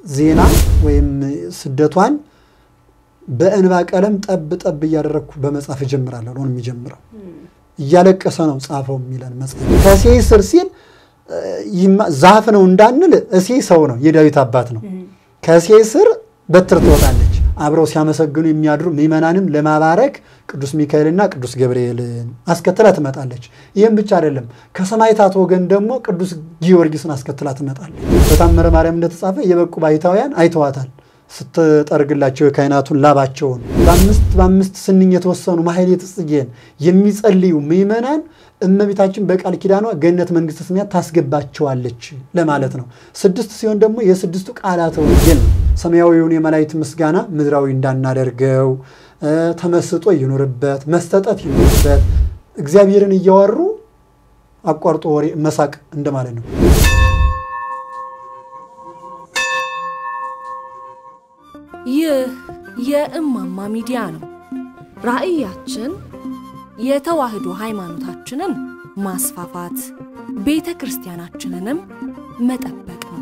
ዜና ወይም ስደቷን በእንባ ቀለም ጠብ ጠብ እያደረግኩ በመጻፍ እጀምራለሁ ነው የሚጀምረው። እያለቀሰ ነው ጻፈው የሚለን መጽሐፍ። ከሴይ ስር ሲል ዛፍ ነው እንዳንል እሴይ ሰው ነው፣ የዳዊት አባት ነው። ከሴይ ስር በትር ትወጣለች። አብረው ሲያመሰግኑ የሚያድሩ ምዕመናንም ለማባረክ ቅዱስ ሚካኤልና ቅዱስ ገብርኤልን አስከትላ ትመጣለች። ይህም ብቻ አይደለም፣ ከሰማዕታት ወገን ደግሞ ቅዱስ ጊዮርጊስን አስከትላ ትመጣለች። በታምረ ማርያም እንደተጻፈ የበቁ ባሕታውያን አይተዋታል ስትጠርግላቸው የካህናቱን ላባቸውን በአምስት በአምስት ስንኝ የተወሰኑ ማሕሌተ ጽጌን የሚጸልዩ ምዕመናን እመቤታችን በቃል ኪዳኗ ገነት መንግሥተ ሰማያት ታስገባቸዋለች ለማለት ነው። ስድስት ሲሆን ደግሞ የስድስቱ ቃላተ ወንጌል ነው። ሰማያዊውን የመላእክት ምስጋና ምድራዊ እንዳናደርገው፣ ተመስጦ ይኑርበት፣ መስተጠት ይኑርበት፣ እግዚአብሔርን እያወሩ አቋርጦ ወሬ መሳቅ እንደማለት ነው። ይህ የእማማ ሚዲያ ነው። ራዕያችን የተዋህዶ ሃይማኖታችንን ማስፋፋት፣ ቤተ ክርስቲያናችንንም መጠበቅ ነው።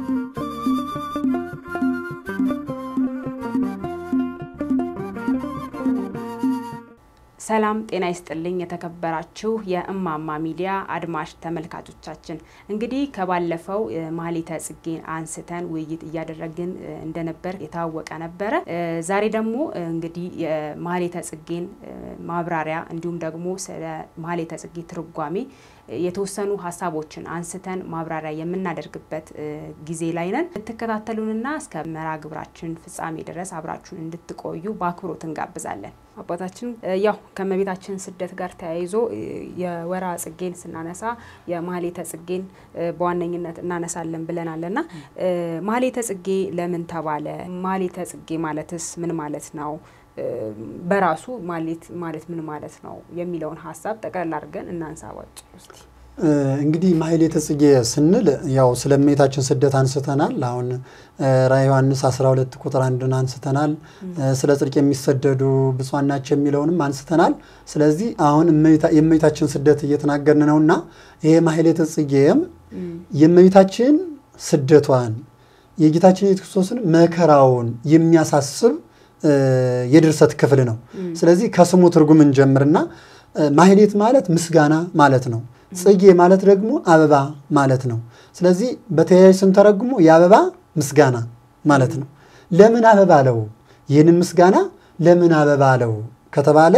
ሰላም ጤና ይስጥልኝ። የተከበራችሁ የእማማ ሚዲያ አድማጭ ተመልካቾቻችን እንግዲህ ከባለፈው ማሕሌተ ጽጌን አንስተን ውይይት እያደረግን እንደነበር የታወቀ ነበረ። ዛሬ ደግሞ እንግዲህ የማሕሌተ ጽጌን ማብራሪያ እንዲሁም ደግሞ ስለ ማሕሌተ ጽጌ ትርጓሜ የተወሰኑ ሀሳቦችን አንስተን ማብራሪያ የምናደርግበት ጊዜ ላይ ነን። እንድትከታተሉንና እስከ መርሃ ግብራችን ፍጻሜ ድረስ አብራችሁን እንድትቆዩ በአክብሮት እንጋብዛለን። አባታችን ያው ከእመቤታችን ስደት ጋር ተያይዞ የወርሃ ጽጌን ስናነሳ የማሕሌተ ጽጌን በዋነኝነት እናነሳለን ብለናል እና ማሕሌተ ጽጌ ለምን ተባለ? ማሕሌተ ጽጌ ማለትስ ምን ማለት ነው? በራሱ ማሕሌት ማለት ምን ማለት ነው የሚለውን ሀሳብ ጠቅላላ አድርገን እናንሳ። ባጭ ውስጥ እንግዲህ ማሕሌተ ጽጌ ስንል ያው ስለ እመቤታችን ስደት አንስተናል። አሁን ራዕየ ዮሐንስ 12 ቁጥር አንድን አንስተናል። ስለ ጽድቅ የሚሰደዱ ብፁዓን ናቸው የሚለውንም አንስተናል። ስለዚህ አሁን የእመቤታችን ስደት እየተናገርን ነውና ይሄ ማሕሌተ ጽጌም የእመቤታችን ስደቷን የጌታችን የኢየሱስ ክርስቶስን መከራውን የሚያሳስብ የድርሰት ክፍል ነው። ስለዚህ ከስሙ ትርጉም እንጀምርና ማሕሌት ማለት ምስጋና ማለት ነው። ጽጌ ማለት ደግሞ አበባ ማለት ነው። ስለዚህ በተያያዥ ስንተረጉሞ የአበባ ምስጋና ማለት ነው። ለምን አበባ አለው? ይህንን ምስጋና ለምን አበባ አለው ከተባለ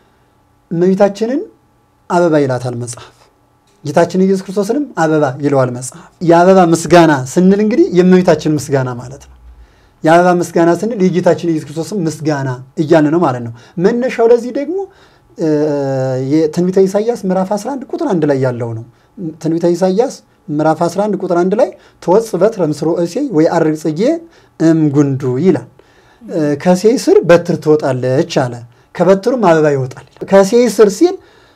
እመቤታችንን አበባ ይላታል መጽሐፍ። ጌታችን ኢየሱስ ክርስቶስንም አበባ ይለዋል መጽሐፍ። የአበባ ምስጋና ስንል እንግዲህ የእመቤታችን ምስጋና ማለት ነው። የአበባ ምስጋና ስንል የጌታችን ኢየሱስ ክርስቶስን ምስጋና እያልን ነው ማለት ነው። መነሻው ለዚህ ደግሞ የትንቢተ ኢሳይያስ ምዕራፍ 11 ቁጥር አንድ ላይ ያለው ነው። ትንቢተ ኢሳይያስ ምዕራፍ 11 ቁጥር አንድ ላይ ተወጽእ በትረ እምሥሮ እሴይ ወየዐርግ ጽጌ እምጉንዱ ይላል። ከእሴይ ስር በትር ትወጣለች አለ፣ ከበትሩም አበባ ይወጣል። ከእሴይ ስር ሲል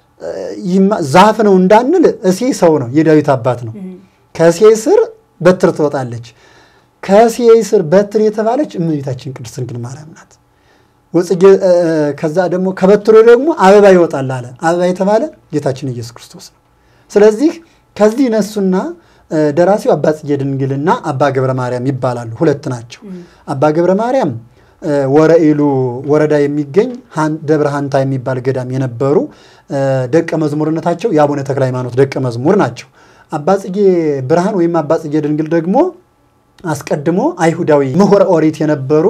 ዛፍ ነው እንዳንል እሴይ ሰው ነው፣ የዳዊት አባት ነው። ከእሴይ ስር በትር ትወጣለች። ከእሴይ ስር በትር የተባለች እመቤታችን ቅድስት ድንግል ማርያም ናት። ወጽጌ ከዛ ደግሞ ከበትሮ ደግሞ አበባ ይወጣል አለ። አበባ የተባለ ጌታችን ኢየሱስ ክርስቶስ ነው። ስለዚህ ከዚህ ነሱና ደራሲው አባ ጽጌ ድንግልና አባ ገብረ ማርያም ይባላሉ። ሁለት ናቸው። አባ ገብረ ማርያም ወረኢሉ ወረዳ የሚገኝ ደብረ ሀንታ የሚባል ገዳም የነበሩ ደቀ መዝሙርነታቸው የአቡነ ተክለ ሃይማኖት ደቀ መዝሙር ናቸው። አባ ጽጌ ብርሃን ወይም አባ ጽጌ ድንግል ደግሞ አስቀድሞ አይሁዳዊ ምሁረ ኦሪት የነበሩ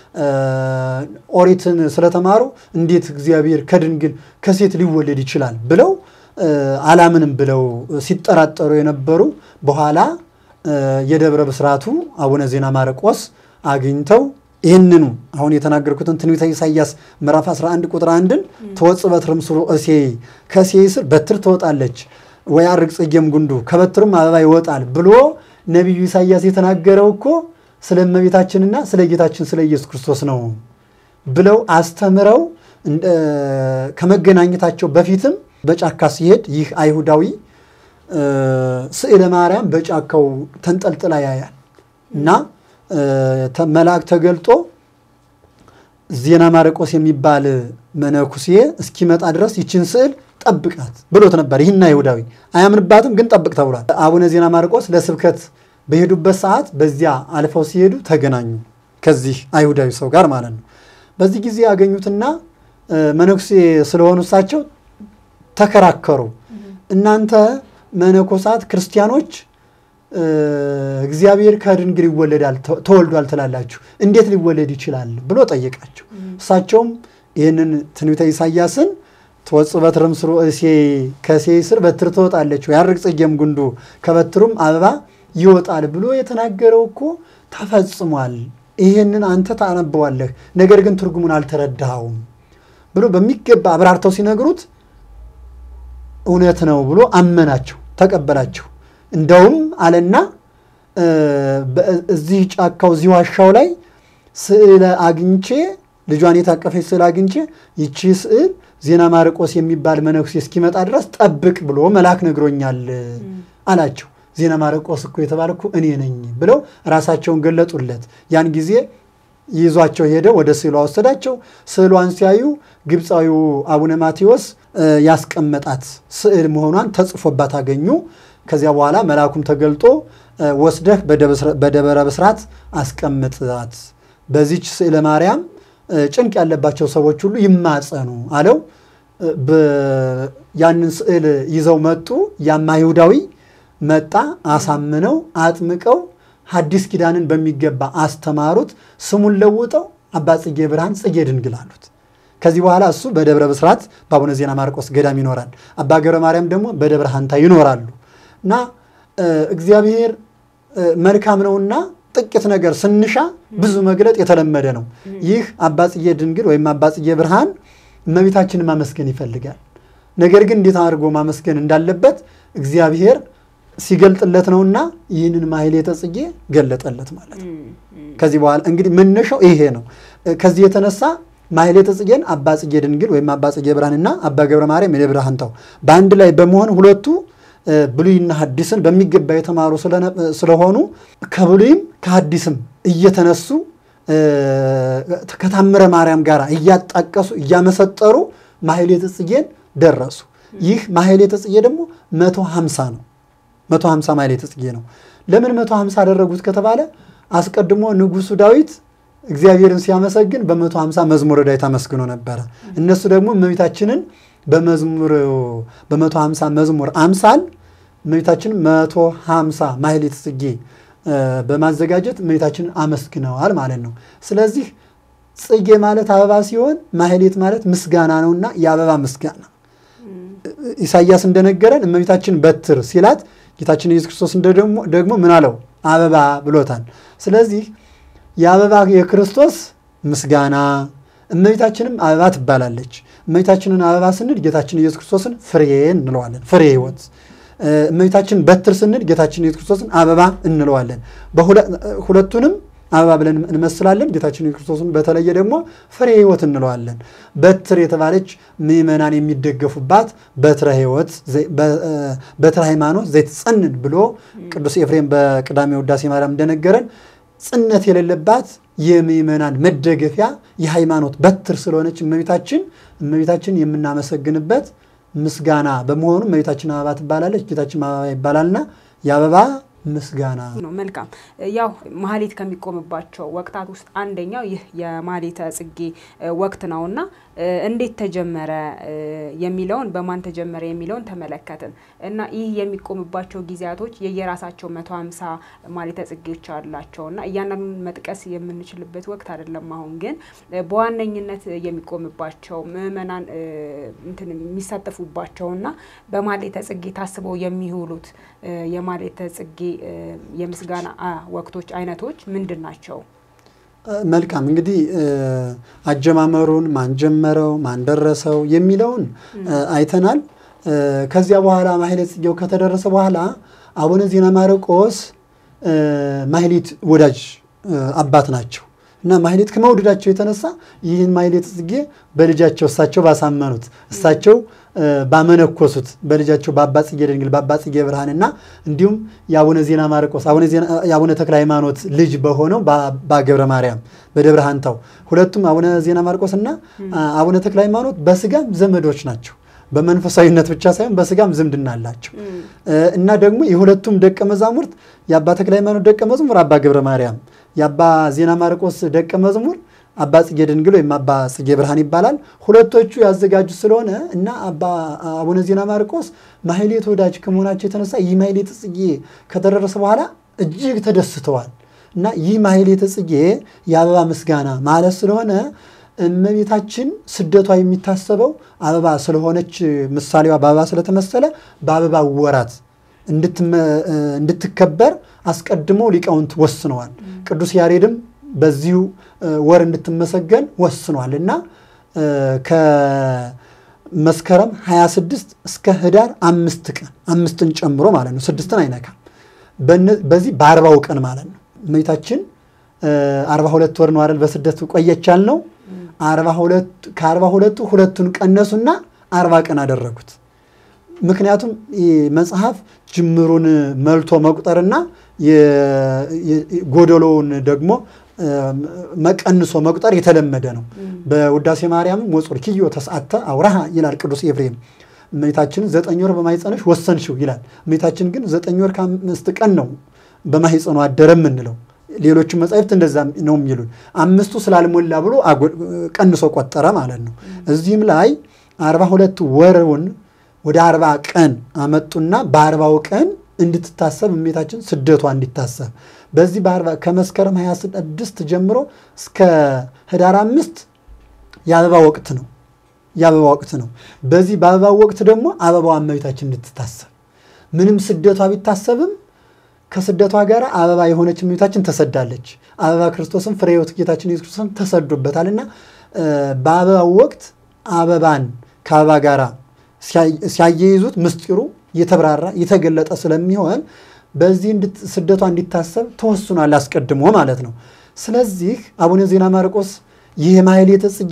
ኦሪትን ስለተማሩ እንዴት እግዚአብሔር ከድንግል ከሴት ሊወለድ ይችላል ብለው አላምንም ብለው ሲጠራጠሩ የነበሩ በኋላ የደብረ ብስራቱ አቡነ ዜና ማርቆስ አግኝተው ይህንኑ አሁን የተናገርኩትን ትንቢተ ኢሳይያስ ምዕራፍ 11 ቁጥር አንድን ተወጽእ በትረ እምሥሮ እሴይ ከእሴይ ስር በትር ትወጣለች ወየዐርግ ጽጌም ጉንዱ ከበትሩም አበባ ይወጣል ብሎ ነቢዩ ኢሳይያስ የተናገረው እኮ ስለ እመቤታችንና ስለ ጌታችን ስለ ኢየሱስ ክርስቶስ ነው ብለው አስተምረው ከመገናኘታቸው በፊትም በጫካ ሲሄድ ይህ አይሁዳዊ ስዕለ ማርያም በጫካው ተንጠልጥላ ያያል እና መልአክ ተገልጦ ዜና ማርቆስ የሚባል መነኩሴ እስኪመጣ ድረስ ይችን ስዕል ጠብቃት ብሎት ነበር። ይህን አይሁዳዊ አያምንባትም፣ ግን ጠብቅ ተብሏል። አቡነ ዜና ማርቆስ ለስብከት በሄዱበት ሰዓት በዚያ አልፈው ሲሄዱ ተገናኙ ከዚህ አይሁዳዊ ሰው ጋር ማለት ነው። በዚህ ጊዜ ያገኙትና መነኩሴ ስለሆኑ እሳቸው ተከራከሩ። እናንተ መነኮሳት ክርስቲያኖች እግዚአብሔር ከድንግል ይወለዳል ተወልዷል ትላላችሁ፣ እንዴት ሊወለድ ይችላል ብሎ ጠየቃቸው። እሳቸውም ይህንን ትንቢተ ኢሳያስን ትወጽእ በትርም ስሩ እሴይ ከእሴይ ስር በትር ትወጣለች፣ ያርግ ጽጌም ጉንዱ ከበትሩም አበባ ይወጣል ብሎ የተናገረው እኮ ተፈጽሟል። ይህንን አንተ ታነበዋለህ፣ ነገር ግን ትርጉሙን አልተረዳኸውም ብሎ በሚገባ አብራርተው ሲነግሩት እውነት ነው ብሎ አመናቸው፣ ተቀበላቸው። እንደውም አለና እዚህ ጫካው እዚህ ዋሻው ላይ ስዕል አግኝቼ ልጇን የታቀፈች ስዕል አግኝቼ ይቺ ስዕል ዜና ማርቆስ የሚባል መነኩሴ እስኪመጣ ድረስ ጠብቅ ብሎ መልአክ ነግሮኛል አላቸው። ዜና ማርቆስ እኮ የተባልኩ እኔ ነኝ ብለው ራሳቸውን ገለጡለት። ያን ጊዜ ይዟቸው ሄደ፣ ወደ ስዕሏ ወሰዳቸው። ስዕሏን ሲያዩ ግብፃዊው አቡነ ማቴዎስ ያስቀመጣት ስዕል መሆኗን ተጽፎባት አገኙ። ከዚያ በኋላ መልአኩም ተገልጦ ወስደህ በደብረ ብስራት አስቀምጣት፣ በዚች ስዕለ ማርያም ጭንቅ ያለባቸው ሰዎች ሁሉ ይማጸኑ አለው። ያንን ስዕል ይዘው መጡ። ያም አይሁዳዊ መጣ። አሳምነው አጥምቀው ሐዲስ ኪዳንን በሚገባ አስተማሩት። ስሙን ለውጠው አባ ጽጌ ብርሃን ጽጌ ድንግል አሉት። ከዚህ በኋላ እሱ በደብረ ብስራት በአቡነ ዜና ማርቆስ ገዳም ይኖራል። አባ ገብረ ማርያም ደግሞ በደብረ ሐንታ ይኖራሉ። እና እግዚአብሔር መልካም ነውና ጥቂት ነገር ስንሻ ብዙ መግለጥ የተለመደ ነው። ይህ አባ ጽጌ ድንግል ወይም አባ ጽጌ ብርሃን እመቤታችንን ማመስገን ይፈልጋል። ነገር ግን እንዴት አድርጎ ማመስገን እንዳለበት እግዚአብሔር ሲገልጥለት ነውና ይህንን ማሕሌተ ጽጌ ገለጠለት ማለት ነው። ከዚህ በኋላ እንግዲህ መነሻው ይሄ ነው። ከዚህ የተነሳ ማሕሌተ ጽጌን አባ ጽጌ ድንግል ወይም አባ ጽጌ ብርሃንና አባ ገብረ ማርያም የደብረ ሐንታው በአንድ ላይ በመሆን ሁለቱ ብሉይና ሐዲስን በሚገባ የተማሩ ስለሆኑ ከብሉይም ከሐዲስም እየተነሱ ከታምረ ማርያም ጋር እያጣቀሱ እያመሰጠሩ ማሕሌተ ጽጌን ደረሱ። ይህ ማሕሌተ ጽጌ ደግሞ መቶ ሀምሳ ነው። መቶ ሀምሳ ማሕሌተ ጽጌ ነው። ለምን መቶ ሀምሳ አደረጉት ከተባለ አስቀድሞ ንጉሱ ዳዊት እግዚአብሔርን ሲያመሰግን በመቶ ሀምሳ መዝሙረ ዳዊት አመስግኖ ነበረ። እነሱ ደግሞ እመቤታችንን በመዝሙር በመቶ ሀምሳ መዝሙር አምሳል እመቤታችንን መቶ ሀምሳ ማሕሌተ ጽጌ በማዘጋጀት እመቤታችንን አመስግነዋል ማለት ነው። ስለዚህ ጽጌ ማለት አበባ ሲሆን ማሕሌት ማለት ምስጋና ነውና የአበባ ምስጋና ኢሳይያስ እንደነገረን እመቤታችን በትር ሲላት ጌታችን ኢየሱስ ክርስቶስ ደግሞ ምን አለው? አበባ ብሎታል። ስለዚህ የአበባ የክርስቶስ ምስጋና እመቤታችንም አበባ ትባላለች። እመቤታችንን አበባ ስንል ጌታችን ኢየሱስ ክርስቶስን ፍሬ እንለዋለን፣ ፍሬ ሕይወት። እመቤታችን በትር ስንል ጌታችን ኢየሱስ ክርስቶስን አበባ እንለዋለን። ሁለቱንም አበባ ብለን እንመስላለን። ጌታችን ኢየሱስ ክርስቶስን በተለየ ደግሞ ፍሬ ሕይወት እንለዋለን። በትር የተባለች ምዕመናን የሚደገፉባት በትረ ሕይወት በትረ ሃይማኖት ዘይትጸንን ብሎ ቅዱስ ኤፍሬም በቅዳሜ ውዳሴ ማርያም እንደነገረን ጽነት የሌለባት የምዕመናን መደገፊያ የሃይማኖት በትር ስለሆነች እመቤታችን እመቤታችን የምናመሰግንበት ምስጋና በመሆኑ እመቤታችን አበባ ትባላለች፣ ጌታችን አበባ ይባላልና የአበባ ምስጋና ነው። መልካም ያው ማሕሌት ከሚቆምባቸው ወቅታት ውስጥ አንደኛው ይህ የማሕሌተ ጽጌ ወቅት ነውና እንዴት ተጀመረ የሚለውን በማን ተጀመረ የሚለውን ተመለከትን እና ይህ የሚቆምባቸው ጊዜያቶች የየራሳቸው መቶ ሀምሳ ማሕሌተ ጽጌዎች አላቸው እና እያንዳንዱን መጥቀስ የምንችልበት ወቅት አይደለም። አሁን ግን በዋነኝነት የሚቆምባቸው ምዕመናን እንትን የሚሳተፉባቸውና በማሕሌተ ጽጌ ታስበው የሚውሉት የማሕሌተ ጽጌ የምስጋና ወቅቶች አይነቶች ምንድን ናቸው? መልካም እንግዲህ አጀማመሩን ማን ጀመረው ማን ደረሰው የሚለውን አይተናል። ከዚያ በኋላ ማሕሌተ ጽጌው ከተደረሰ በኋላ አቡነ ዜና ማርቆስ ማሕሌት ወዳጅ አባት ናቸው እና ማሕሌት ከመውደዳቸው የተነሳ ይህን ማሕሌተ ጽጌ በልጃቸው እሳቸው ባሳመኑት እሳቸው ባመነኮሱት በልጃቸው በአባ ጽጌ ድንግል በአባ ጽጌ ብርሃንና እንዲሁም የአቡነ ዜና ማርቆስ የአቡነ ተክለ ሃይማኖት ልጅ በሆነው በአባ ገብረ ማርያም በደብረ ሐንታው ሁለቱም አቡነ ዜና ማርቆስ እና አቡነ ተክለ ሃይማኖት በስጋም ዘመዶች ናቸው። በመንፈሳዊነት ብቻ ሳይሆን በስጋም ዝምድና አላቸው እና ደግሞ የሁለቱም ደቀ መዛሙርት የአባ ተክለ ሃይማኖት ደቀ መዝሙር አባ ገብረ ማርያም፣ የአባ ዜና ማርቆስ ደቀ መዝሙር አባ ጽጌ ድንግል ወይም አባ ጽጌ ብርሃን ይባላል። ሁለቶቹ ያዘጋጁ ስለሆነ እና አባ አቡነ ዜና ማርቆስ ማሕሌት ወዳጅ ከመሆናቸው የተነሳ ይህ ማሕሌተ ጽጌ ከተደረሰ በኋላ እጅግ ተደስተዋል እና ይህ ማሕሌተ ጽጌ የአበባ ምስጋና ማለት ስለሆነ እመቤታችን ስደቷ የሚታሰበው አበባ ስለሆነች ምሳሌዋ በአበባ ስለተመሰለ በአበባ ወራት እንድትከበር አስቀድሞ ሊቃውንት ወስነዋል። ቅዱስ ያሬድም በዚሁ ወር እንድትመሰገን ወስኗል እና ከመስከረም 26 እስከ ህዳር አምስት ቀን አምስትን ጨምሮ ማለት ነው፣ ስድስትን አይነካም። በዚህ በአርባው ቀን ማለት ነው እመቤታችን አርባ ሁለት ወር ነው አይደል በስደት ቆየች ያልነው። ከአርባ ሁለቱ ሁለቱን ቀነሱና አርባ ቀን አደረጉት። ምክንያቱም መጽሐፍ ጅምሩን መልቶ መቁጠርና ጎደሎውን ደግሞ መቀንሶ መቁጠር የተለመደ ነው። በውዳሴ ማርያምም ወጹር ኪዮ ተስዓተ አውራሃ ይላል ቅዱስ ኤፍሬም። እመቤታችንን ዘጠኝ ወር በማኅፀንሽ ወሰንሽው ይላል። እመቤታችን ግን ዘጠኝ ወር ከአምስት ቀን ነው በማኅፀኗ አደረ የምንለው። ሌሎቹ መጻሕፍት እንደዛ ነው የሚሉን። አምስቱ ስላልሞላ ብሎ ቀንሶ ቆጠረ ማለት ነው። እዚህም ላይ አርባ ሁለት ወርውን ወደ አርባ ቀን አመጡና በአርባው ቀን እንድትታሰብ እመቤታችን ስደቷ እንዲታሰብ በዚህ በአርባ ከመስከረም 26 ጀምሮ እስከ ህዳር አምስት የአበባ ወቅት ነው የአበባ ወቅት ነው። በዚህ በአበባ ወቅት ደግሞ አበባዋ እመቤታችን እንድትታሰብ ምንም ስደቷ ቢታሰብም ከስደቷ ጋር አበባ የሆነች እመቤታችን ተሰዳለች። አበባ ክርስቶስን ፍሬ ሕይወት ጌታችን ኢየሱስ ክርስቶስን ተሰዶበታል እና በአበባው ወቅት አበባን ከአበባ ጋር ሲያያይዙት ምስጢሩ የተብራራ የተገለጠ ስለሚሆን በዚህ ስደቷ እንዲታሰብ ተወስኗል አስቀድሞ ማለት ነው። ስለዚህ አቡነ ዜና ማርቆስ ይህ ማሕሌተ ጽጌ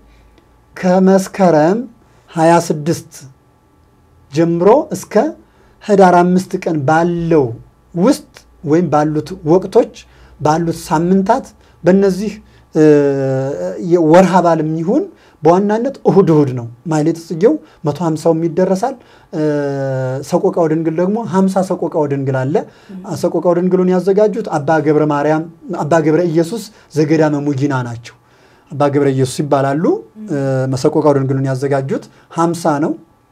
ከመስከረም 26 ጀምሮ እስከ ህዳር አምስት ቀን ባለው ውስጥ ወይም ባሉት ወቅቶች ባሉት ሳምንታት በእነዚህ ወርሃ በዓልም ይሁን በዋናነት እሁድ እሁድ ነው። ማሕሌተ ጽጌው መቶ ሀምሳውም ይደረሳል። ሰቆቃወ ድንግል ደግሞ ሀምሳ ሰቆቃወ ድንግል አለ። ሰቆቃወ ድንግሉን ያዘጋጁት አባ ገብረ ማርያም አባ ገብረ ኢየሱስ ዘገዳመ ሙጊና ናቸው። አባ ገብረ ኢየሱስ ይባላሉ። ሰቆቃወ ድንግሉን ያዘጋጁት ሀምሳ ነው።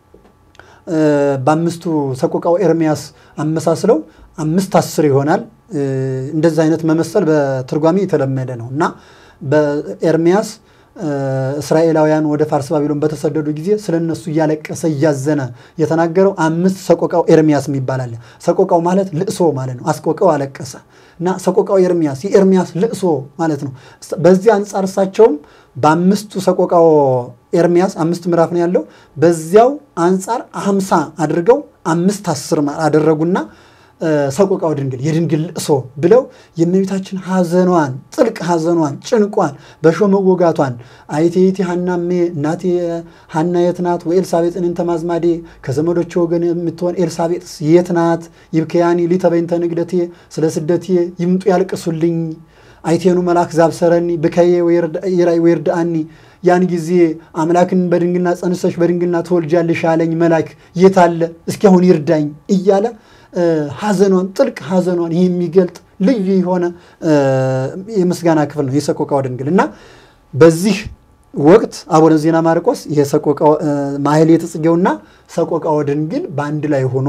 በአምስቱ ሰቆቃው ኤርሚያስ አመሳስለው አምስት አስር ይሆናል። እንደዚህ አይነት መመሰል በትርጓሜ የተለመደ ነው እና በኤርሚያስ እስራኤላውያን ወደ ፋርስ ባቢሎን በተሰደዱ ጊዜ ስለ እነሱ እያለቀሰ እያዘነ የተናገረው አምስት ሰቆቃው ኤርሚያስ የሚባል አለ። ሰቆቃው ማለት ልእሶ ማለት ነው። አስቆቀው አለቀሰ እና ሰቆቃው ኤርሚያስ የኤርሚያስ ልእሶ ማለት ነው። በዚህ አንጻር እሳቸውም በአምስቱ ሰቆቃው ኤርሚያስ አምስት ምዕራፍ ነው ያለው። በዚያው አንጻር ሀምሳ አድርገው አምስት አስር አደረጉና ሰቆቃወ ድንግል የድንግል ልእሶ ብለው የእመቤታችን ሐዘኗን ጥልቅ ሐዘኗን ጭንቋን በሾ መወጋቷን አይቴይቲ ሐናሜ እናቴ ሐና የት ናት? ወኤልሳቤጥን እንተ ማዝማዴ ከዘመዶች ወገን የምትሆን ኤልሳቤጥስ የት ናት? ይብከያኒ ሊተበይንተ ንግደቴ ስለ ስደቴ ይምጡ ያልቅሱልኝ አይቴኑ መልአክ ዛብሰረኒ ብከዬ ወይርድአኒ ያን ጊዜ አምላክን በድንግልና ጸንሰሽ በድንግልና ትወልጃለሽ ያለኝ መልአክ የት አለ? እስኪ አሁን ይርዳኝ እያለ ሐዘኗን ጥልቅ ሐዘኗን የሚገልጥ ልዩ የሆነ የምስጋና ክፍል ነው የሰቆቃወ ድንግል እና በዚህ ወቅት አቡነ ዜና ማርቆስ ማሕሌተ ጽጌውና ሰቆቃወ ድንግል በአንድ ላይ ሆኖ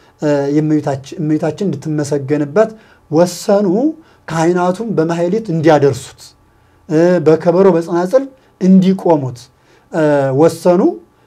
እመቤታችን እንድትመሰገንበት ወሰኑ። ካህናቱም በማሕሌት እንዲያደርሱት በከበሮ በጸናጽል እንዲቆሙት ወሰኑ።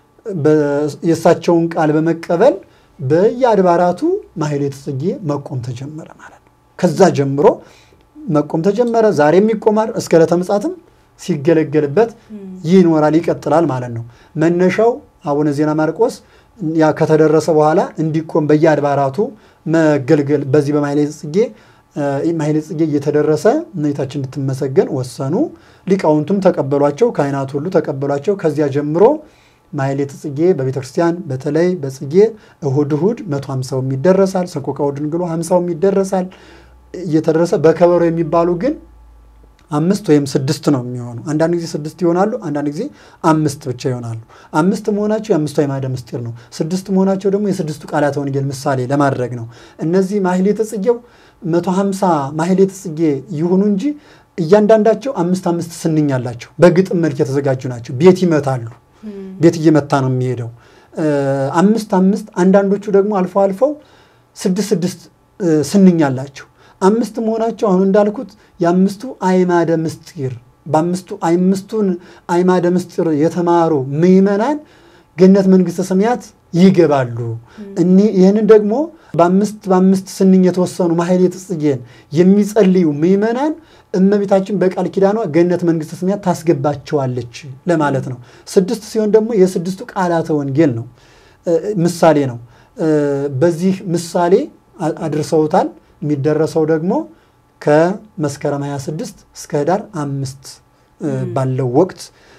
የእሳቸውን ቃል በመቀበል በየአድባራቱ ማሕሌተ ጽጌ መቆም ተጀመረ ማለት ነው። ከዛ ጀምሮ መቆም ተጀመረ። ዛሬም ይቆማል። እስከ ዕለተ ምጽአትም ሲገለገልበት ይኖራል፣ ይቀጥላል ማለት ነው። መነሻው አቡነ ዜና ማርቆስ ያ ከተደረሰ በኋላ እንዲቆም በየአድባራቱ መገልገል በዚህ በማሕሌተ ጽጌ ማሕሌተ ጽጌ እየተደረሰ እመቤታችን እንድትመሰገን ወሰኑ። ሊቃውንቱም ተቀበሏቸው፣ ካህናቱ ሁሉ ተቀበሏቸው። ከዚያ ጀምሮ ማሕሌተ ጽጌ በቤተ ክርስቲያን በተለይ በጽጌ እሁድ እሁድ መቶ ሀምሳውም ይደረሳል። ሰቆቃወ ድንግሉ ሀምሳውም ይደረሳል። እየተደረሰ በከበሮ የሚባሉ ግን አምስት ወይም ስድስት ነው የሚሆኑ። አንዳንድ ጊዜ ስድስት ይሆናሉ፣ አንዳንድ ጊዜ አምስት ብቻ ይሆናሉ። አምስት መሆናቸው የአምስቱ አዕማደ ምስጢር ነው። ስድስት መሆናቸው ደግሞ የስድስቱ ቃላተ ወንጌል ምሳሌ ለማድረግ ነው። እነዚህ ማሕሌተ ጽጌው መቶ ሀምሳ ማሕሌተ ጽጌ ይሁኑ እንጂ እያንዳንዳቸው አምስት አምስት ስንኝ አላቸው። በግጥም መልክ የተዘጋጁ ናቸው። ቤት ይመታሉ። ቤት እየመታ ነው የሚሄደው። አምስት አምስት አንዳንዶቹ ደግሞ አልፎ አልፈው ስድስት ስድስት ስንኝ አላቸው። አምስት መሆናቸው አሁን እንዳልኩት የአምስቱ አዕማደ ምስጢር በአምስቱ አምስቱን አዕማደ ምስጢር የተማሩ ምዕመናን ገነት መንግሥተ ሰማያት ይገባሉ። ይህንን ደግሞ በአምስት በአምስት ስንኝ የተወሰኑ ማሕሌተ ጽጌን የሚጸልዩ ምዕመናን እመቤታችን በቃል ኪዳኗ ገነት መንግሥተ ሰማያት ታስገባቸዋለች ለማለት ነው። ስድስት ሲሆን ደግሞ የስድስቱ ቃላተ ወንጌል ነው፣ ምሳሌ ነው። በዚህ ምሳሌ አድርሰውታል። የሚደረሰው ደግሞ ከመስከረም 26 እስከ ህዳር አምስት ባለው ወቅት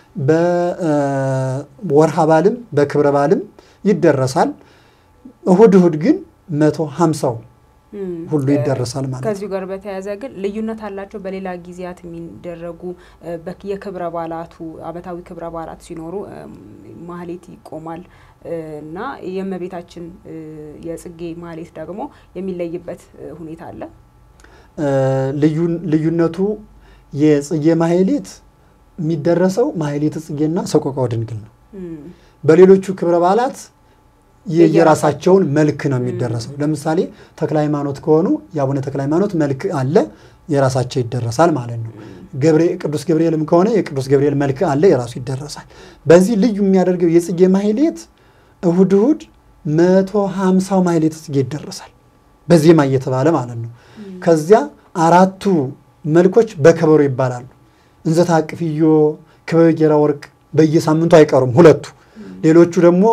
በወርሃ በዓልም በክብረ በዓልም ይደረሳል። እሁድ እሁድ ግን መቶ ሀምሳው ሁሉ ይደረሳል ማለት ነው። ከዚሁ ጋር በተያያዘ ግን ልዩነት አላቸው። በሌላ ጊዜያት የሚደረጉ የክብረ በዓላቱ ዓመታዊ ክብረ በዓላት ሲኖሩ ማህሌት ይቆማል እና የእመቤታችን የጽጌ ማህሌት ደግሞ የሚለይበት ሁኔታ አለ። ልዩነቱ የጽጌ ማህሌት የሚደረሰው ማህሌተ ጽጌና ሰቆቃወ ድንግል ነው። በሌሎቹ ክብረ በዓላት የየራሳቸውን መልክ ነው የሚደረሰው። ለምሳሌ ተክለ ሃይማኖት ከሆኑ የአቡነ ተክለ ሃይማኖት መልክ አለ፣ የራሳቸው ይደረሳል ማለት ነው። ቅዱስ ገብርኤልም ከሆነ የቅዱስ ገብርኤል መልክ አለ፣ የራሱ ይደረሳል። በዚህ ልዩ የሚያደርገው የጽጌ ማህሌት እሁድ እሁድ መቶ ሀምሳው ማህሌተ ጽጌ ይደረሳል፣ በዜማ እየተባለ ማለት ነው። ከዚያ አራቱ መልኮች በከበሮ ይባላሉ። እንዘ ታቅፍዮ፣ ክበበ ጌራ ወርቅ በየሳምንቱ አይቀሩም ሁለቱ። ሌሎቹ ደግሞ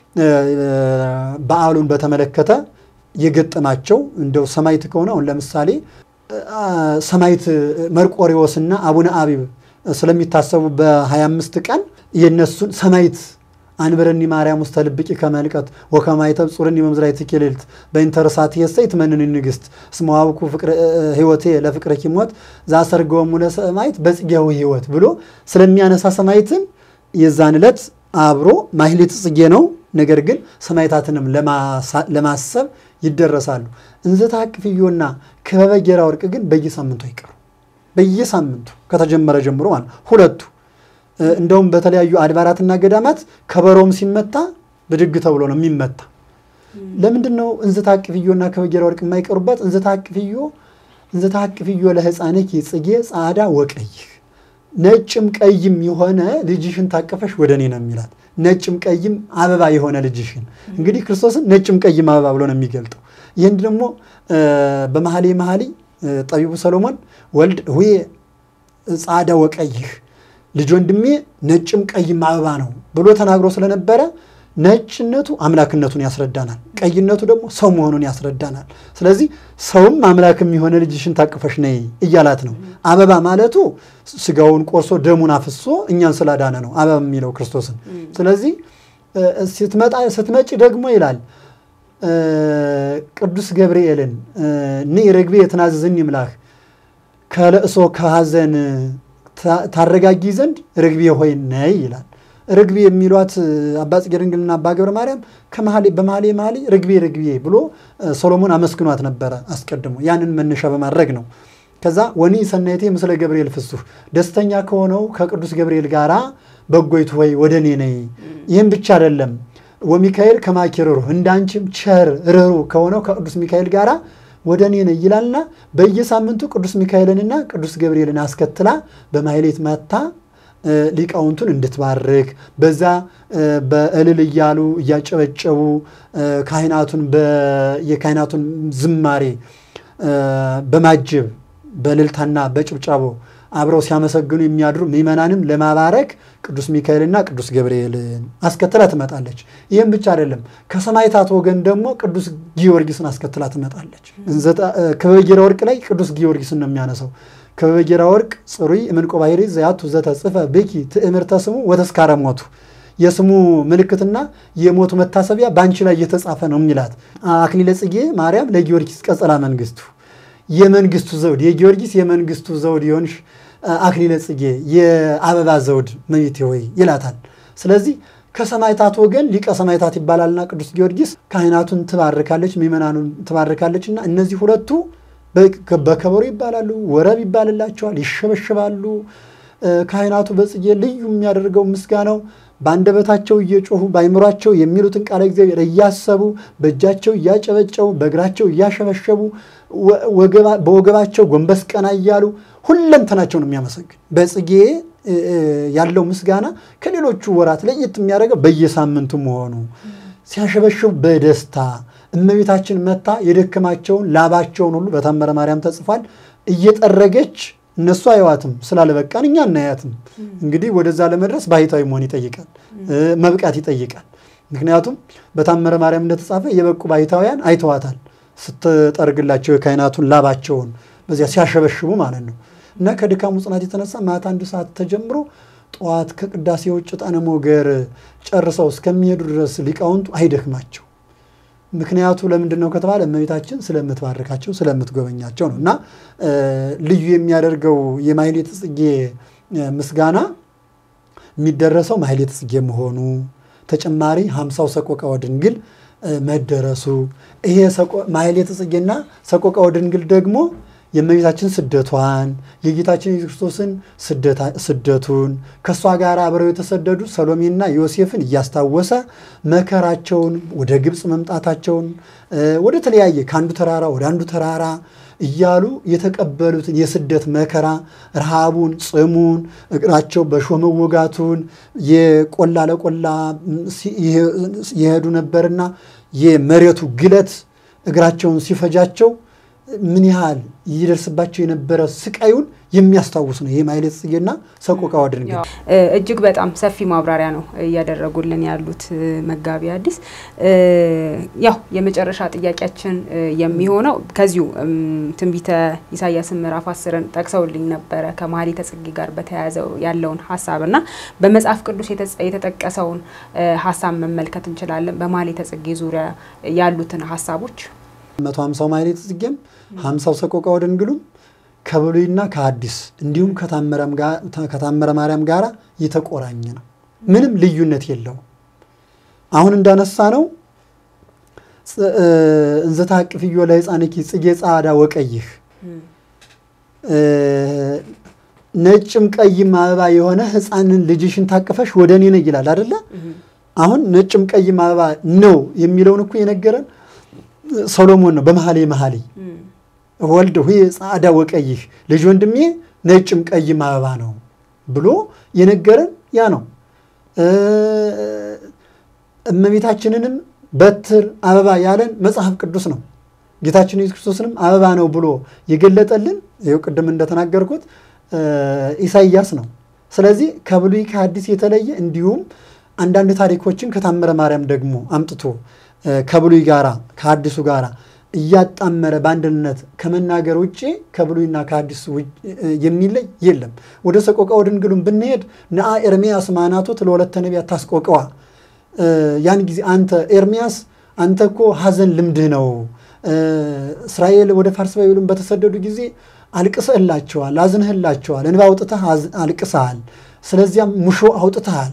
በዓሉን በተመለከተ የገጠማቸው እንደው ሰማይት ከሆነ አሁን ለምሳሌ ሰማይት መርቆሪዎስና አቡነ አቢብ ስለሚታሰቡ በ25 ቀን የነሱን ሰማይት አንብረኒ ማርያም ውስተ ልብቂ ከመልቀት ወከማይተብ ጹርኒ መምዝራይት ኪልልት በኢንተርሳት የሰይ ትመንኒ ንግሥት እስመ ዋብኩ ሕይወቴ ለፍቅረ ኪሞት ዛሰርገወሙ ለሰማይት በጽጌው ሕይወት ብሎ ስለሚያነሳ ሰማይትን የዛን ዕለት አብሮ ማህሌተ ጽጌ ነው። ነገር ግን ሰማዕታትንም ለማሰብ ይደረሳሉ። እንዘ ታቅፍዮና ክበበ ጌራ ወርቅ ግን በየሳምንቱ አይቀሩ። በየሳምንቱ ከተጀመረ ጀምሮ ማለት ሁለቱ እንደውም በተለያዩ አድባራትና ገዳማት ከበሮም ሲመታ ብድግ ተብሎ ነው የሚመታ። ለምንድን ነው እንዘ ታቅፍዮና ክበበ ጌራ ወርቅ የማይቀሩበት? እንዘ ታቅፍዮ እንዘ ታቅፍዮ ለሕፃንኪ ጽጌ ጻዕዳ ወቀይህ ነጭም ቀይም የሆነ ልጅሽን ታቀፈሽ ወደ እኔ ነው የሚላት። ነጭም ቀይም አበባ የሆነ ልጅሽን እንግዲህ ክርስቶስን ነጭም ቀይም አበባ ብሎ ነው የሚገልጠው። ይህን ደግሞ በመኃልየ መኃልይ ጠቢቡ ሰሎሞን ወልድ ሁዬ ጻዕዳ ወቀይህ ልጅ ወንድሜ ነጭም ቀይም አበባ ነው ብሎ ተናግሮ ስለነበረ ነጭነቱ አምላክነቱን ያስረዳናል፣ ቀይነቱ ደግሞ ሰው መሆኑን ያስረዳናል። ስለዚህ ሰውም አምላክም የሆነ ልጅሽን ታቅፈሽ ነይ እያላት ነው። አበባ ማለቱ ስጋውን ቆርሶ ደሙን አፍሶ እኛን ስላዳነ ነው አበባ የሚለው ክርስቶስን። ስለዚህ ስትመጪ ደግሞ ይላል ቅዱስ ገብርኤልን ንኢ ርግቤ የትናዝዝኒ ይምላህ ከለእሶ ከሐዘን ታረጋጊ ዘንድ ርግቤ ሆይ ነይ ይላል። ርግቤ የሚሏት አባ ጽጌ ድንግልና አባ ገብረ ማርያም በመኃልየ መኃልይ ርግቤ ርግቤ ብሎ ሰሎሞን አመስግኗት ነበረ አስቀድሞ። ያንን መነሻ በማድረግ ነው። ከዛ ወኒ ሰናይቴ ምስለ ገብርኤል ፍሱህ ደስተኛ ከሆነው ከቅዱስ ገብርኤል ጋራ በጎይቱ ሆይ ወደ እኔ ነይ። ይህም ብቻ አይደለም ወሚካኤል ከማኪ ርኅሩህ እንዳንቺም ቸር ርኅሩህ ከሆነው ከቅዱስ ሚካኤል ጋራ ወደ እኔ ነይ ይላልና በየሳምንቱ ቅዱስ ሚካኤልንና ቅዱስ ገብርኤልን አስከትላ በማሕሌት መታ ሊቃውንቱን እንድትባርክ በዛ በእልል እያሉ እያጨበጨቡ ካህናቱን የካህናቱን ዝማሬ በማጀብ በእልልታና በጭብጨቦ አብረው ሲያመሰግኑ የሚያድሩ ምዕመናንም ለማባረክ ቅዱስ ሚካኤልና ቅዱስ ገብርኤልን አስከትላ ትመጣለች። ይህም ብቻ አይደለም፣ ከሰማዕታት ወገን ደግሞ ቅዱስ ጊዮርጊስን አስከትላ ትመጣለች። ክበበ ጌራ ወርቅ ላይ ቅዱስ ጊዮርጊስን ነው የሚያነሳው። ክበበ ጌራ ወርቅ ጽሩይ እምንቆ ባሕሪ ዘያቱ ዘተጽፈ ብኪ ትእምርተ ስሙ ወተስካረ ሞቱ የስሙ ምልክትና የሞቱ መታሰቢያ በአንቺ ላይ እየተጻፈ ነው የሚላት አክሊለ ጽጌ ማርያም ለጊዮርጊስ ቀጸላ መንግስቱ የመንግስቱ ዘውድ የጊዮርጊስ የመንግስቱ ዘውድ የሆንሽ አክሊለ ጽጌ የአበባ ዘውድ እመቤቴ ሆይ ይላታል። ስለዚህ ከሰማይታት ወገን ሊቀ ሰማይታት ይባላልና ቅዱስ ጊዮርጊስ ካህናቱን ትባርካለች፣ ምእመናኑን ትባርካለች እና እነዚህ ሁለቱ በከበሮ ይባላሉ፣ ወረብ ይባልላቸዋል፣ ይሸበሽባሉ። ካህናቱ በጽጌ ልዩ የሚያደርገው ምስጋናው በአንደበታቸው እየጮሁ በአይምሯቸው የሚሉትን ቃለ እግዚአብሔር እያሰቡ በእጃቸው እያጨበጨቡ በእግራቸው እያሸበሸቡ በወገባቸው ጎንበስ ቀና እያሉ ሁለንተናቸውን የሚያመሰግን በጽጌ ያለው ምስጋና ከሌሎቹ ወራት ለየት የሚያደርገው በየሳምንቱ መሆኑ ሲያሸበሽቡ በደስታ እመቤታችን መታ የደከማቸውን ላባቸውን ሁሉ በታምረ ማርያም ተጽፏል እየጠረገች እነሱ አይዋትም ስላለበቃን እኛ እናያትም። እንግዲህ ወደዛ ለመድረስ ባህታዊ መሆን ይጠይቃል፣ መብቃት ይጠይቃል። ምክንያቱም በታምረ ማርያም እንደተጻፈ የበቁ ባህታውያን አይተዋታል ስትጠርግላቸው የካህናቱን ላባቸውን በዚያ ሲያሸበሽቡ ማለት ነው። እና ከድካሙ ጽናት የተነሳ ማታ አንድ ሰዓት ተጀምሮ ጠዋት ከቅዳሴ ውጭ ዕጣነ ሞገር ጨርሰው እስከሚሄዱ ድረስ ሊቃውንቱ አይደክማቸው። ምክንያቱ ለምንድን ነው ከተባለ እመቤታችን ስለምትባርካቸው ስለምትጎበኛቸው ነው። እና ልዩ የሚያደርገው የማሕሌተ ጽጌ ምስጋና የሚደረሰው ማሕሌተ ጽጌ መሆኑ ተጨማሪ ሀምሳው ሰቆቃወ ድንግል መደረሱ ይሄ ማሕሌተ ጽጌና ሰቆቃወ ድንግል ደግሞ የእመቤታችን ስደቷን የጌታችን የኢየሱስ ክርስቶስን ስደቱን ከእሷ ጋር አብረው የተሰደዱ ሰሎሜና ዮሴፍን እያስታወሰ መከራቸውን ወደ ግብፅ መምጣታቸውን ወደ ተለያየ ከአንዱ ተራራ ወደ አንዱ ተራራ እያሉ የተቀበሉትን የስደት መከራ ረሃቡን፣ ጽሙን፣ እግራቸው በእሾህ መወጋቱን የቆላ ለቆላ የሄዱ ነበርና የመሬቱ ግለት እግራቸውን ሲፈጃቸው ምን ያህል ይደርስባቸው የነበረ ስቃዩን የሚያስታውስ ነው። ይህ ማሕሌተ ጽጌና ሰቆቃወ ድንግል እጅግ በጣም ሰፊ ማብራሪያ ነው እያደረጉልን ያሉት መጋቢ ሐዲስ። ያው የመጨረሻ ጥያቄያችን የሚሆነው ከዚሁ ትንቢተ ኢሳያስን ምዕራፍ አስርን ጠቅሰውልኝ ነበረ ከማሕሌተ ጽጌ ጋር በተያያዘው ያለውን ሀሳብና በመጽሐፍ ቅዱስ የተጠቀሰውን ሀሳብ መመልከት እንችላለን። በማሕሌተ ጽጌ ዙሪያ ያሉትን ሀሳቦች መቶ ሀምሳው ማሕሌተ ጽጌም ሀምሳው ሰቆቃወ ድንግሉም ከብሉይና ከሐዲስ እንዲሁም ከታምረ ማርያም ጋር የተቆራኘ ነው። ምንም ልዩነት የለውም። አሁን እንዳነሳ ነው እንዘ ታቅፍዮ ለሕፃንኪ ጽጌ ጻዕዳ ወቀይህ ነጭም ቀይም አበባ የሆነ ሕፃንን ልጅሽን ታቅፈሽ ወደ እኔ ነይ ይላል አደለ? አሁን ነጭም ቀይም አበባ ነው የሚለውን እኮ የነገረን ሰሎሞን ነው በመኃልየ መኃልይ ወልድ ሁየ ጻዕዳ ወቀይህ ልጅ ወንድሜ ነጭም ቀይም አበባ ነው ብሎ የነገረን ያ ነው። እመቤታችንንም በትር አበባ ያለን መጽሐፍ ቅዱስ ነው። ጌታችን ኢየሱስ ክርስቶስንም አበባ ነው ብሎ የገለጠልን ይኸው ቅድም እንደተናገርኩት ኢሳይያስ ነው። ስለዚህ ከብሉይ ከሐዲስ የተለየ እንዲሁም አንዳንድ ታሪኮችን ከታምረ ማርያም ደግሞ አምጥቶ ከብሉይ ጋራ ከሐዲሱ ጋራ እያጣመረ በአንድነት ከመናገር ውጭ ከብሉይና ከሐዲስ የሚለይ የለም። ወደ ሰቆቃወ ድንግሉም ብንሄድ ነአ ኤርምያስ ማናቶት ለወለተ ነቢያት ታስቆቀዋ ያን ጊዜ አንተ ኤርምያስ አንተ እኮ ሐዘን ልምድህ ነው። እስራኤል ወደ ፋርስ ባቢሎን በተሰደዱ ጊዜ አልቅሰህላቸዋል፣ አዝነህላቸዋል፣ እንባ አውጥተህ አልቅሰሃል። ስለዚያም ሙሾ አውጥተሃል።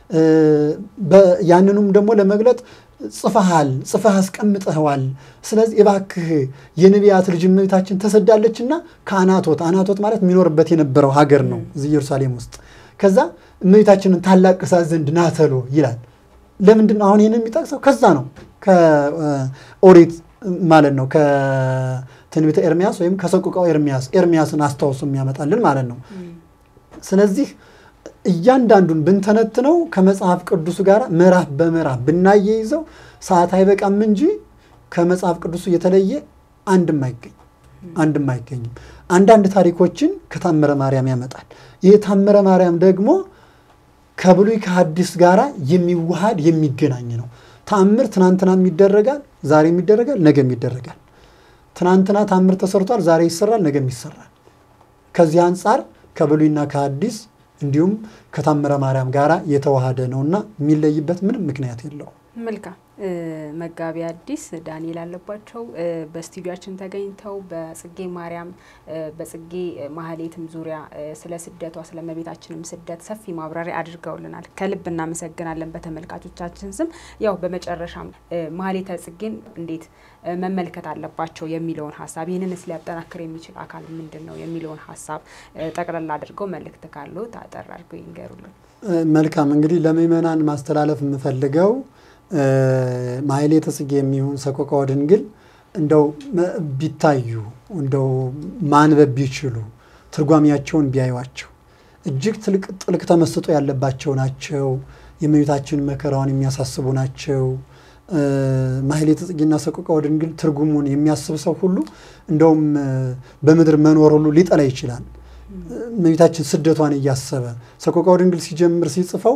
ያንኑም ደግሞ ለመግለጥ ጽፈሃል፣ ጽፈህ አስቀምጠኸዋል። ስለዚህ እባክህ የነቢያት ልጅ እመቤታችን ተሰዳለችና ከአናቶት አናቶት ማለት የሚኖርበት የነበረው ሀገር ነው እዚህ ኢየሩሳሌም ውስጥ። ከዛ እመቤታችንን ታላቅሳት ዘንድ ናተሎ ይላል። ለምንድን ነው አሁን ይህን የሚጠቅሰው? ከዛ ነው ከኦሪት ማለት ነው ከትንቢተ ኤርሚያስ ወይም ከሰቆቃው ኤርሚያስ ኤርሚያስን አስታውሶ የሚያመጣልን ማለት ነው። ስለዚህ እያንዳንዱን ብንተነትነው ከመጽሐፍ ቅዱሱ ጋር ምዕራፍ በምዕራፍ ብናያይዘው ሰዓት አይበቃም እንጂ ከመጽሐፍ ቅዱሱ የተለየ አንድም አይገኝ አንድም አይገኝም። አንዳንድ ታሪኮችን ከታምረ ማርያም ያመጣል። ይህ ታምረ ማርያም ደግሞ ከብሉይ ከሐዲስ ጋር የሚዋሃድ የሚገናኝ ነው። ታምር ትናንትናም ይደረጋል፣ ዛሬም ይደረጋል፣ ነገም ይደረጋል። ትናንትና ታምር ተሰርቷል፣ ዛሬ ይሰራል፣ ነገም ይሰራል። ከዚህ አንጻር ከብሉይና ከሐዲስ እንዲሁም ከታምረ ማርያም ጋር የተዋሃደ ነውና የሚለይበት ምንም ምክንያት የለውም። መልካም መጋቢ ሐዲስ ዳንኤል አለባቸው በስቱዲያችን ተገኝተው በጽጌ ማርያም በጽጌ ማህሌትም ዙሪያ ስለ ስደቷ ስለ እመቤታችንም ስደት ሰፊ ማብራሪያ አድርገውልናል። ከልብ እናመሰግናለን በተመልካቾቻችን ስም። ያው በመጨረሻም ማህሌተ ጽጌን እንዴት መመልከት አለባቸው የሚለውን ሀሳብ ይህንንስ ሊያጠናክር የሚችል አካል ምንድን ነው የሚለውን ሀሳብ ጠቅለል አድርገው መልእክት ካለው ታጠር አድርገው ይንገሩልን። መልካም እንግዲህ ለምእመናን ማስተላለፍ የምፈልገው ማህሌተ ጽጌ የሚሆን ሰቆቃወ ድንግል እንደው ቢታዩ እንደው ማንበብ ቢችሉ ትርጓሚያቸውን ቢያዩዋቸው እጅግ ጥልቅ ተመስጦ ያለባቸው ናቸው። የእመቤታችን መከራዋን የሚያሳስቡ ናቸው። ማህሌተ ጽጌና ሰቆቃወ ድንግል ትርጉሙን የሚያስብ ሰው ሁሉ እንደውም በምድር መኖር ሁሉ ሊጠላ ይችላል። እመቤታችን ስደቷን እያሰበ ሰቆቃወ ድንግል ሲጀምር ሲጽፈው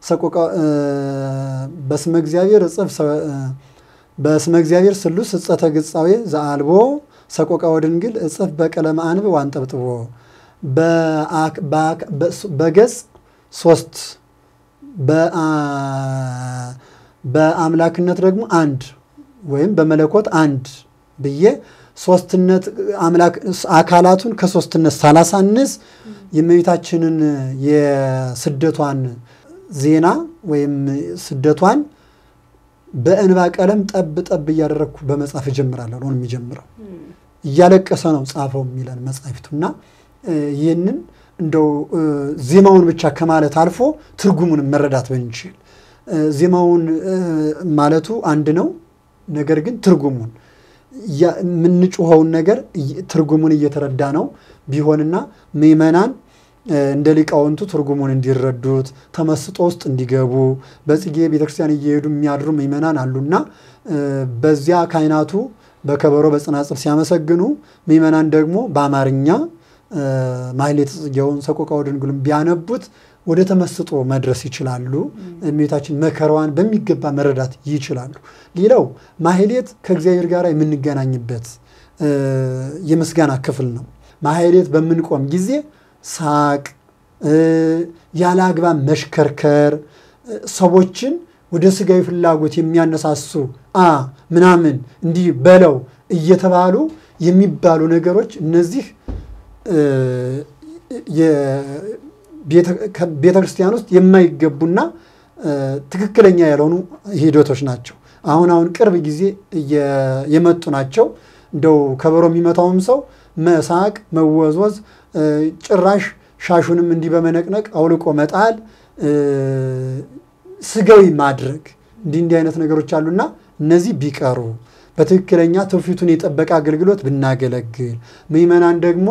በስመ እግዚአብሔር እጽፍ በስመ እግዚአብሔር ስሉስ እጸተ ግጻዌ ዘአልቦ ሰቆቃወ ድንግል እጽፍ በቀለመ አንብ ዋንጠብጥቦ በገጽ ሶስት በአምላክነት ደግሞ አንድ ወይም በመለኮት አንድ ብዬ ሶስትነት አምላክ አካላቱን ከሶስትነት ሳላሳንስ የእመቤታችንን የስደቷን ዜና ወይም ስደቷን በእንባ ቀለም ጠብ ጠብ እያደረግኩ በመጻፍ እጀምራለሁ። ነው የሚጀምረው እያለቀሰ ነው ጻፈው የሚለን መጻሕፍቱና ይህንን እንደው ዜማውን ብቻ ከማለት አልፎ ትርጉሙን መረዳት ብንችል ዜማውን ማለቱ አንድ ነው። ነገር ግን ትርጉሙን የምንጩኸውን ነገር ትርጉሙን እየተረዳ ነው ቢሆንና ምእመናን እንደ ሊቃውንቱ ትርጉሙን እንዲረዱት ተመስጦ ውስጥ እንዲገቡ በጽጌ ቤተክርስቲያን እየሄዱ የሚያድሩ ምእመናን አሉና በዚያ ካህናቱ በከበሮ በጽናጽል ሲያመሰግኑ ምእመናን ደግሞ በአማርኛ ማህሌተ ጽጌውን ሰቆቃወ ድንግልን ቢያነቡት ወደ ተመስጦ መድረስ ይችላሉ። እመቤታችን መከራዋን በሚገባ መረዳት ይችላሉ። ሌላው ማህሌት ከእግዚአብሔር ጋር የምንገናኝበት የምስጋና ክፍል ነው። ማህሌት በምንቆም ጊዜ ሳቅ፣ ያለ አግባብ መሽከርከር፣ ሰዎችን ወደ ስጋዊ ፍላጎት የሚያነሳሱ አ ምናምን እንዲህ በለው እየተባሉ የሚባሉ ነገሮች እነዚህ ቤተ ክርስቲያን ውስጥ የማይገቡና ትክክለኛ ያልሆኑ ሂደቶች ናቸው። አሁን አሁን ቅርብ ጊዜ የመጡ ናቸው። እንደው ከበሮ የሚመታውም ሰው መሳቅ፣ መወዝወዝ፣ ጭራሽ ሻሹንም እንዲህ በመነቅነቅ አውልቆ መጣል፣ ስጋዊ ማድረግ እንዲህ እንዲህ አይነት ነገሮች አሉና እነዚህ ቢቀሩ በትክክለኛ ትውፊቱን የጠበቀ አገልግሎት ብናገለግል ምእመናን ደግሞ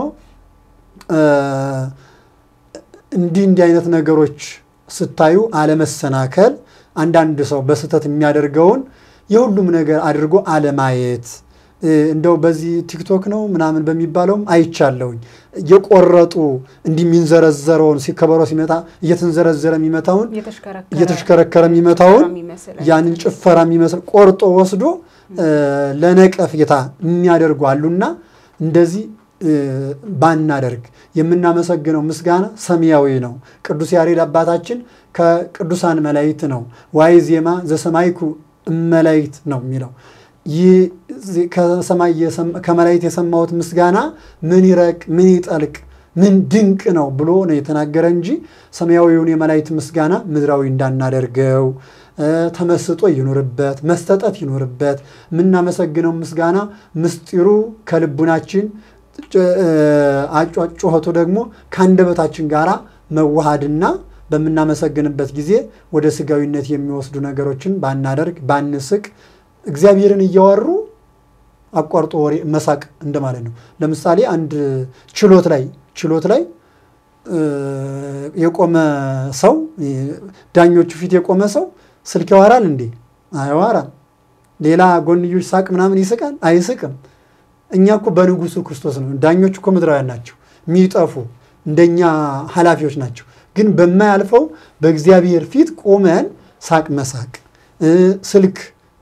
እንዲህ እንዲህ አይነት ነገሮች ስታዩ አለመሰናከል፣ አንዳንድ ሰው በስህተት የሚያደርገውን የሁሉም ነገር አድርጎ አለማየት እንደው በዚህ ቲክቶክ ነው ምናምን በሚባለውም አይቻለሁኝ። የቆረጡ እንዲህ የሚንዘረዘረውን ከበሮ ሲመታ እየተንዘረዘረ የሚመታውን እየተሽከረከረ የሚመታውን ያንን ጭፈራ የሚመስል ቆርጦ ወስዶ ለነቀፌታ የሚያደርጉ አሉና እንደዚህ ባናደርግ የምናመሰግነው ምስጋና ሰማያዊ ነው። ቅዱስ ያሬድ አባታችን ከቅዱሳን መላእክት ነው። ዋይ ዜማ ዘሰማይኩ እመላእክት ነው የሚለው ከመላእክት የሰማሁት ምስጋና ምን ይረቅ ምን ይጠልቅ ምን ድንቅ ነው ብሎ ነው የተናገረ እንጂ ሰማያዊውን የመላእክት ምስጋና ምድራዊ እንዳናደርገው ተመስጦ ይኖርበት፣ መስተጠት ይኖርበት። የምናመሰግነው ምስጋና ምስጢሩ ከልቡናችን አጯጩኸቱ ደግሞ ከአንደበታችን ጋር መዋሃድና በምናመሰግንበት ጊዜ ወደ ስጋዊነት የሚወስዱ ነገሮችን ባናደርግ ባንስቅ፣ እግዚአብሔርን እያወሩ አቋርጦ ወሬ መሳቅ እንደማለት ነው። ለምሳሌ አንድ ችሎት ላይ ችሎት ላይ የቆመ ሰው ዳኞቹ ፊት የቆመ ሰው ስልክ ያወራል እንዴ? አያወራም። ሌላ ጎንዮሽ ሳቅ ምናምን ይስቃል? አይስቅም። እኛ እኮ በንጉሱ ክርስቶስ ነው። ዳኞች እኮ ምድራውያን ናቸው፣ የሚጠፉ እንደኛ ኃላፊዎች ናቸው። ግን በማያልፈው በእግዚአብሔር ፊት ቆመን ሳቅ መሳቅ፣ ስልክ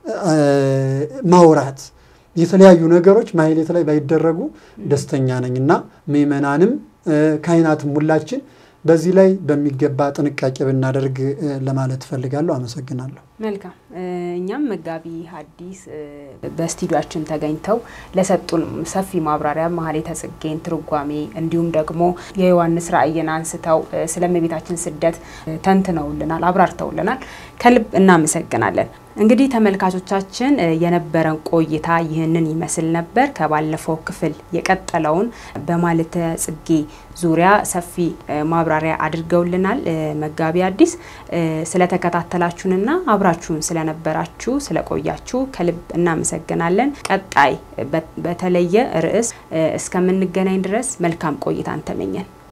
ማውራት፣ የተለያዩ ነገሮች ማህሌት ላይ ባይደረጉ ደስተኛ ነኝ እና ምእመናንም ካህናትም ሁላችን በዚህ ላይ በሚገባ ጥንቃቄ ብናደርግ ለማለት እፈልጋለሁ። አመሰግናለሁ። መልካም። እኛም መጋቢ ሐዲስ በስቱዲዮአችን ተገኝተው ለሰጡን ሰፊ ማብራሪያ ማህሌተ ጽጌን ትርጓሜ እንዲሁም ደግሞ የዮሐንስ ራእይን አንስተው ስለ እመቤታችን ስደት ተንትነውልናል፣ አብራርተውልናል። ከልብ እናመሰግናለን። እንግዲህ ተመልካቾቻችን የነበረን ቆይታ ይህንን ይመስል ነበር። ከባለፈው ክፍል የቀጠለውን በማህሌተ ጽጌ ዙሪያ ሰፊ ማብራሪያ አድርገውልናል መጋቢ ሐዲስ። ስለተከታተላችሁንና አብራችሁን ስለነበራችሁ ስለቆያችሁ ከልብ እናመሰግናለን። ቀጣይ በተለየ ርዕስ እስከምንገናኝ ድረስ መልካም ቆይታን ተመኘን።